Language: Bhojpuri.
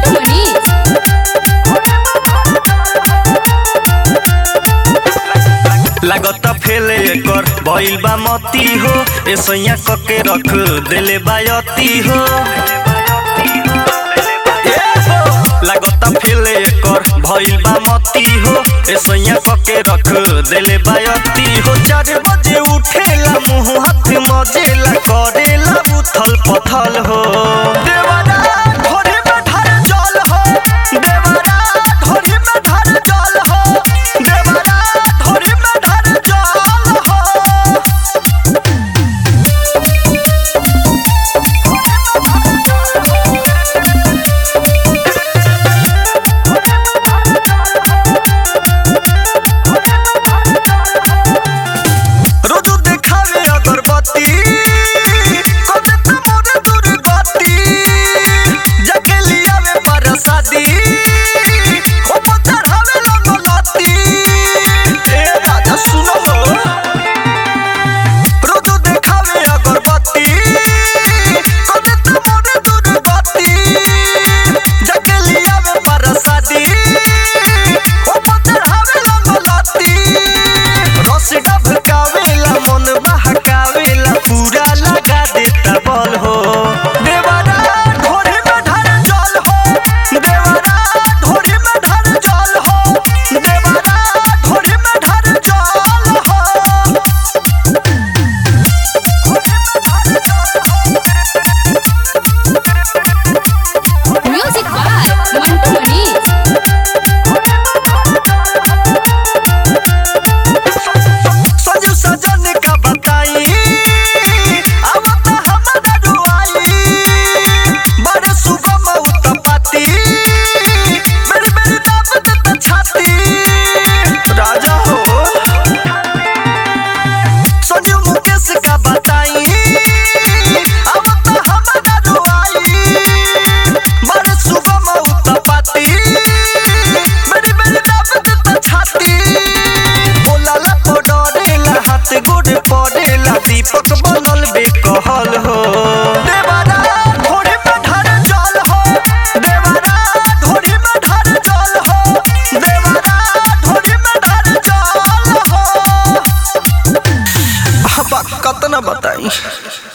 मनीष लागत फेल एकर भइल बा मती हो ऐसैया कके रख देले बायती हो लागत फेल एकर भइल बा मती हो ऐसैया कके रख देले बायती हो चार बजे उठेला मुंह हाथ मजेला करेला उथल पथल हो देव